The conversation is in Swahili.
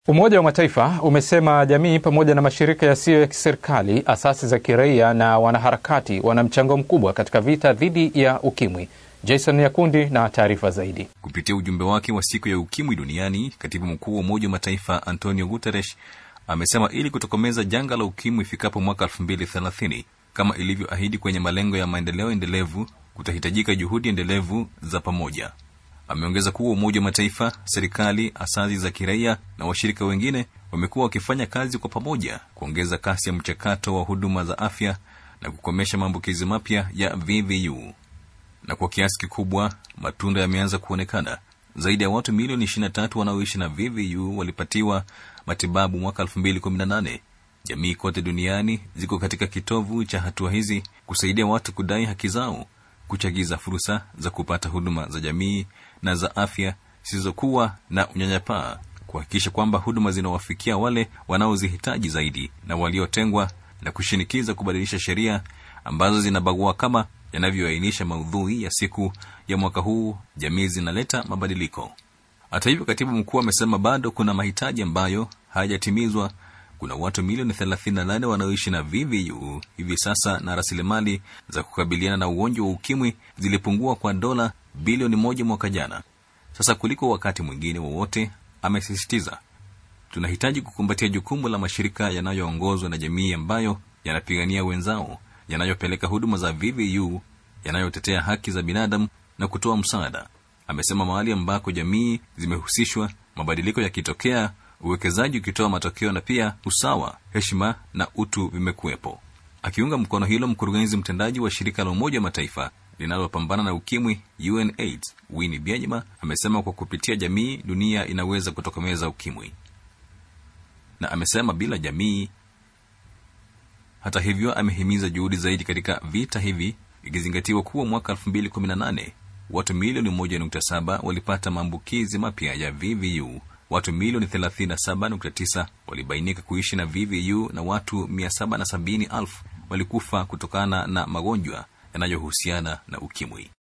Umoja wa Mataifa umesema jamii pamoja na mashirika yasiyo ya kiserikali, asasi za kiraia na wanaharakati wana mchango mkubwa katika vita dhidi ya ukimwi. Jason Yakundi na taarifa zaidi. Kupitia ujumbe wake wa siku ya ukimwi duniani, katibu mkuu wa Umoja wa Mataifa Antonio Guterres amesema ili kutokomeza janga la ukimwi ifikapo mwaka 2030 kama ilivyoahidi kwenye malengo ya maendeleo endelevu, kutahitajika juhudi endelevu za pamoja. Ameongeza kuwa Umoja wa Mataifa, serikali, asasi za kiraia na washirika wengine wamekuwa wakifanya kazi kwa pamoja kuongeza kasi ya mchakato wa huduma za afya na kukomesha maambukizi mapya ya VVU. Na kwa kiasi kikubwa matunda yameanza kuonekana. Zaidi ya watu milioni 23 wanaoishi na VVU walipatiwa matibabu mwaka 2018. Jamii kote duniani ziko katika kitovu cha hatua hizi kusaidia watu kudai haki zao, kuchagiza fursa za kupata huduma za jamii na za afya zisizokuwa na unyanyapaa, kuhakikisha kwamba huduma zinawafikia wale wanaozihitaji zaidi na waliotengwa, na kushinikiza kubadilisha sheria ambazo zinabagua kama yanavyoainisha maudhui ya siku ya mwaka huu, jamii zinaleta mabadiliko. Hata hivyo, katibu mkuu amesema bado kuna mahitaji ambayo hayajatimizwa. Kuna watu milioni 38 wanaoishi na VVU hivi sasa, na rasilimali za kukabiliana na ugonjwa wa ukimwi zilipungua kwa dola bilioni moja mwaka jana. Sasa kuliko wakati mwingine wowote, amesisitiza tunahitaji kukumbatia jukumu la mashirika yanayoongozwa na jamii ambayo yanapigania wenzao, yanayopeleka huduma za VVU, yanayotetea haki za binadamu na kutoa msaada. Amesema mahali ambako jamii zimehusishwa, mabadiliko yakitokea, uwekezaji ukitoa matokeo, na pia usawa, heshima na utu vimekuwepo. Akiunga mkono hilo, mkurugenzi mtendaji wa shirika la Umoja wa Mataifa linalopambana na ukimwi UNAIDS Winnie Byanyima amesema kwa kupitia jamii dunia inaweza kutokomeza ukimwi, na amesema bila jamii. Hata hivyo, amehimiza juhudi zaidi katika vita hivi, ikizingatiwa kuwa mwaka 2018 watu milioni 1.7 walipata maambukizi mapya ya VVU, watu milioni 37.9 walibainika kuishi na VVU na watu 770,000 walikufa kutokana na magonjwa yanayohusiana na ukimwi.